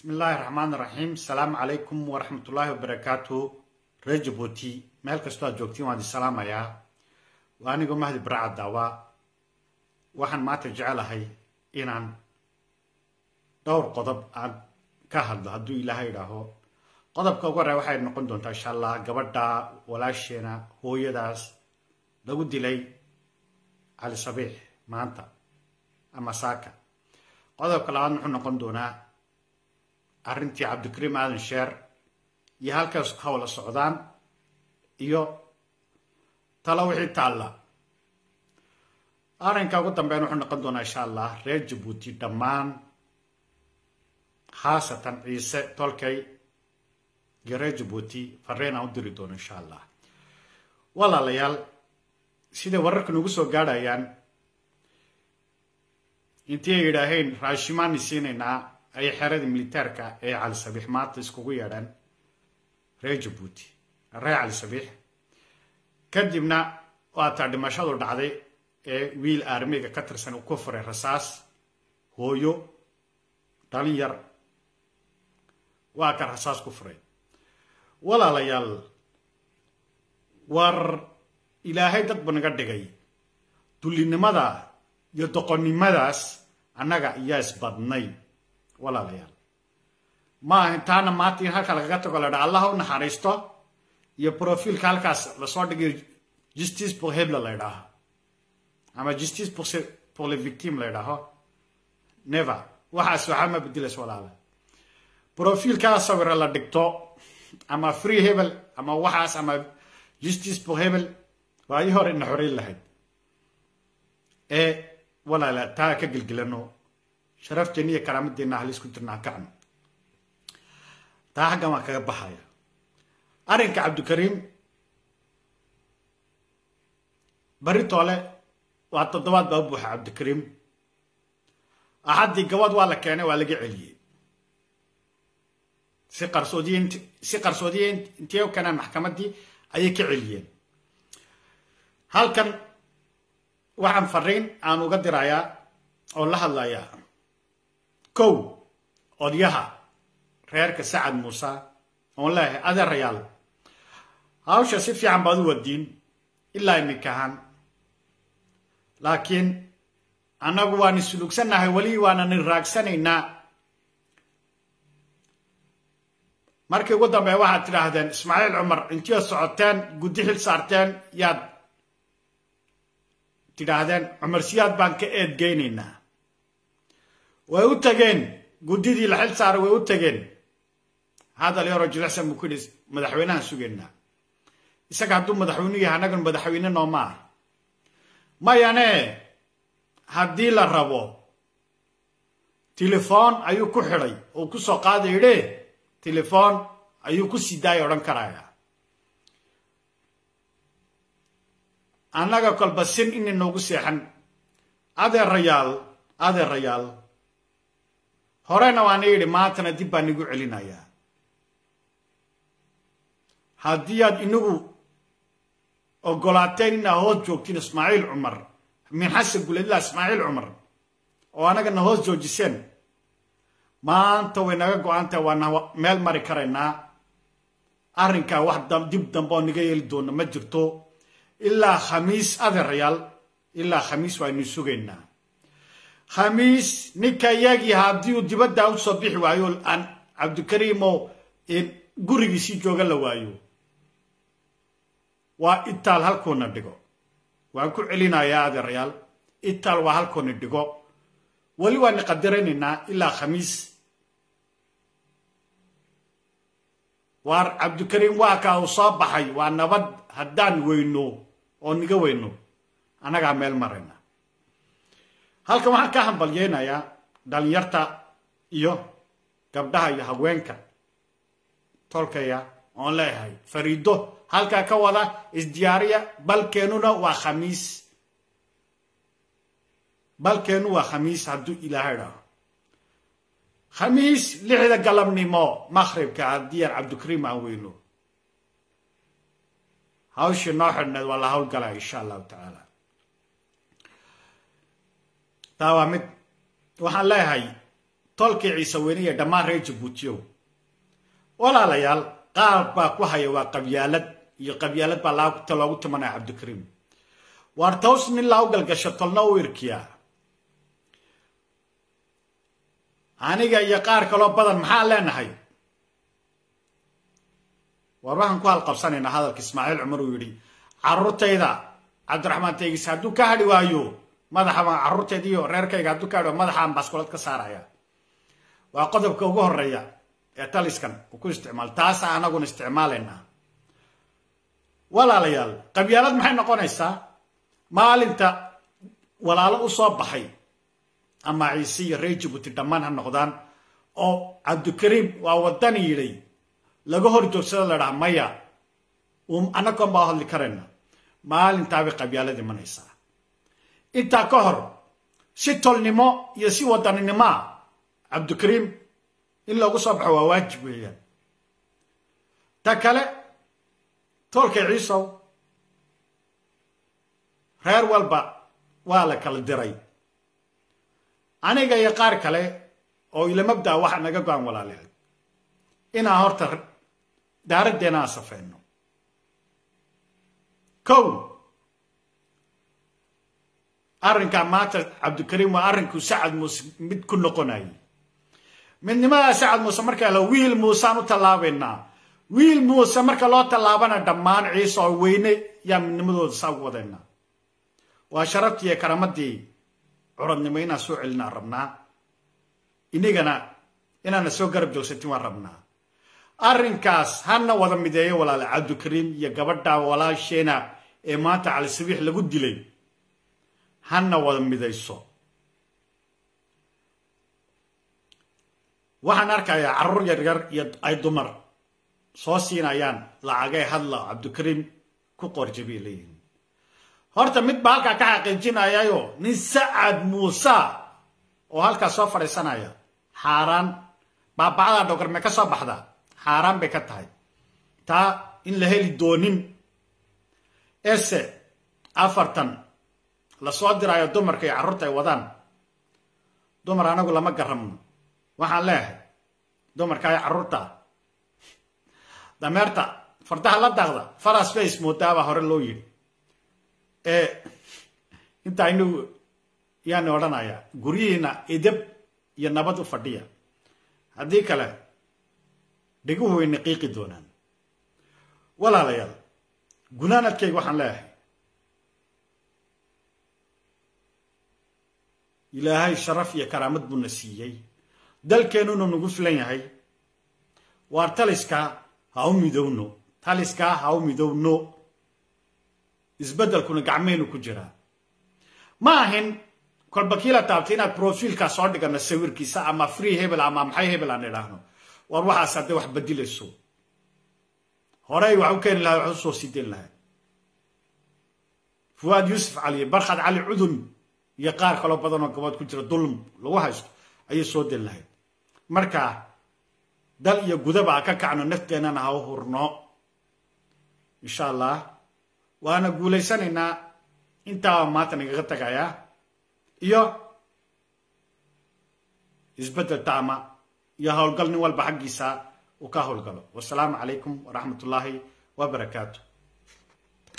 bismi illaahi raxmaan raxiim asalaamu calaykum waraxmatullaahi wabarakaatu reer jabuuti meel kastoo aad joogtiin waan idin salaamayaa waa anigoo mahdi baraaca daawa waxaan maanta jecelahay inaan dhowr qodob aan ka hadlo hadduu ilaahay idhaaho qodobka ugu horreya waxay noqon doontaa insha allah gabadha walaasheena hooyadaas lagu dilay cali sabiix maanta ama saaka qodobka labaad muxuu noqon doonaa arrintii cabdikariim aadan sheer iyo halkaas hawla socdaan iyo talo wixii taalla arrinka ugu dambeyn wuxuu noqon doonaa insha allah reer jabuuti dhammaan khaasatan ciise tolkay iyo reer jabuuti fareen aan u diri doono insha allah walaalayaal siday wararka nagu soo gaadhayaan intii ay yidhaaheen raashimaani siinaynaa ayay xerada militaarka ee cali sabiix maanta iskugu yeedhaan reer jabuuti reer cali sabiix kadibna waataa dhimashadu dhacday ee wiil aarmiga ka tirsan uu ku furay rasaas hooyo dhalin yar waa ka rasaas ku furay walaalayaal war ilaahay dad ba naga dhigay dullinimada iyo doqonnimadaas annaga iyaa isbadnay walaalayaal ma ahin taana maanta in halka lagaga tago la dha allah u naxariisto iyo profiilka halkaas lasoo dhigayo justice pour hebla la ydhaaho ama justice pour pour le victime la ydhaaho never waxaas waxaa ma bedelas walaala profiilkaa sawira la dhigto ama free hebel ama waxaas ama justice pour hebel waayii hore ina xoreyn lahayd ee walaala taa ka gelgelano sharafteena iyo karaamadeenna halisku jirna ha kacno taa xaggan waan kaga baxaya arrinka cabdikariim bari toole waa toddobaad baa u buuxa cabdikariim axaddii gabad waa la keenay waa laga celiyey si qarsoodiye si qarsoodiye intay u keenaan maxkamaddii ayay ka celiyeen halkan waxaan fariin aan uga dirayaa oo la hadlayaa kow odyaha reerka sacad muuse oon leeyahay adeerayaal hawsha si fiican baad u wadiin ilaa iminkahan laakiin annagu waan isulugsannahay weli waanan raagsanaynaa markii ugu dambeya waxaad tidhaahdeen ismaaciil cumar intiiad socoteen guddi xil saarteen yaad tidhaahdeen cumar siyaad baan ka eedgeynaynaa way u tageen guddidii la xil saaray way u tageen hadal yaroo jilicsan buu ku yidhi madaxweynahan sugaynaa isaga hadduu madaxweynu yahay annagan madaxweyne nooma ah mayane haddii la rabo telefoon ayuu ku xidhay oo ku soo qaaday idhe telefoon ayuu ku sii daaya odhan karaya annaga kolba sin inay noogu seexan adeerayaal adeerayaal horena waana yidhi maantana dib baan igu celinayaa haddii aad inagu ogolaateen inaa hoos joogtiin ismaaciil cumar min xasan guledla ismaaciil cumar oo annagana hoos joojiseen maanta way naga go-aantaha waana meel mari karaynaa arrinkaa wax dib dambe oo naga yeeli doona ma jirto ilaa khamiis adeerayaal ilaa khamiis waaynu sugaynaa khamiis ninka iyagii haddii uu dibadda u soo bixi waayo aan cabdikariimo gurigiisii jooga la waayo waa itaal halkoona dhigo waan ku celinayaa adeerayaal itaal waa halkoona dhigo weli waana qadaraynaynaa ilaa khamiis waar cabdikariim waa kaa uu soo baxay waa nabad haddaan weyno oo niga weyno annagaa meel marayna halkan waxaan ka hambalyeynayaa dhalinyarta iyo gabdhaha iyo haweenka tolkaya oon leeyahay fariido halkaa ka wada isdiyaariya balkeenuna waa khamiis balkeenu waa khamiis hadduu ilaahay dhaho khamiis lixda galabnimo maqhribka haddii aan cabdikariim aan weyno hawshii noo xidhneed waa la hawlgalaa insha allahu tacaala taa waa mid waxaan leeyahay tolkii ciise weyne iyo dhammaan reer jabuutiyow walaalayaal qaar baa ku haya waa qabyaalad iyo qabyaalad baa laagta loogu timanaya cabdikariim waar taws nin laa u galgasho tolna u irkiyaa aniga iyo qaar kaloo badan maxaan leenahay waar waxaan ku halqabsanaynaa hadalka ismaaciil cumar uu yidhi carruurtayda cabdiraxmaan teegis hadduu ka hadhi waayo madaxabaan carruurtayda iyo reerkayga hadduu ka hadhi waayo madaxaan baaskulad ka saaraya waa qodobka ugu horeeya ee taliskan uu ku isticmaalo taasa anaguna isticmaalaynaa walaalayaal qabyaalad maxay noqonaysaa maalinta walaalo u soo baxay ama ciise iyo reer jabuuti dhammaan ha noqdaan oo cabdikariim waa wadani yidhay laga hor joogsado la dhaha maya annagoon baa hadli karayna maalintaabay qabyaalad imanaysaa intaa ka hor si tolnimo iyo si wadaninimoa cabdikariim in loogu soo baxo waa waajib weeyaan ta kale toolka ciisow reer walba waa la kala diray aniga iyo qaar kale oo ilamabdaa waxa naga go-an walaalayaal inaan horta daaraddeena aan safeyno kow arrinkaa maanta cabdikariim waa arrinkuu sacad muuse mid ku noqonayay midnimadaa sacad muuse markaa la wiil muusaan u tallaabaynaa wiil muuse marka loo tallaabana dhammaan ciise oo weyne yaa midnimadooda saa ugu wadaynaa waa sharaftii iyo karamadii curadnimo inaan soo celinaan rabnaa inagana inaana soo garab joogsatin waan rabnaa arrinkaas hana wada mideeyo walaale cabdikariim iyo gabadha walaasheena ee maanta cali sabiix lagu dilay hana wada midayso waxaan arkayaa carruur yaryar iyo ay dumar soo siinayaan lacagay hadla cabdikariim ku qorjabay leeyihin horta mid baa halkaa ka xaqiijinayayo nin sacad muuse oo halkaas soo fadhiisanaya xaaraan baabacdaa dhogorme ka soo baxda xaaraan bay ka tahay taa in la heli doonin ese afartan lasoo diraayo dumarka iyo carruurta ay wadaan dumar anagu lama garamno waxaan leeyahay dumarka iyo carruurta dameerta fardaha la daaqda faras face moodaabaa hore loo yidhi ee intaa inagu yaani odhanaya guryihiina idab iyo nabad u fadhiya haddii kale dhiguhu way naqiiqi doonaan walaalayaal gunaanadkayga waxaan leeyahay ilaahay sharaf iyo karaamad buuna siiyey dalkeenuna nagu filan yahay waar taliskaa ha u midowno taliskaa ha u midowno isbeddelkuna gacmeynu ku jiraa ma ahin kolba kiila taabtay inaad profiilkaa soo dhigano sawirkiisa ama free hebel ama maxay hebel aan idhaahno war waxaas hadday wax badilayso horey wax u keeni lahay wax u soo sideyn lahay fuwaad yuusuf cali barkhad cali cudun iyo qaar kaloo badan oo gabood ku jira dulm lagu haysto ayay soo den lahayd marka dal iyo gudaba ha ka kacno nafteennana ha u hurno insha allah waana guulaysanaynaa intaa maanta nagaga tagayaa iyo isbeddel taama iyo howlgal nin walba xaggiisa uu ka howlgalo wasalaamu calaykum waraxmat ullaahi wabarakaatu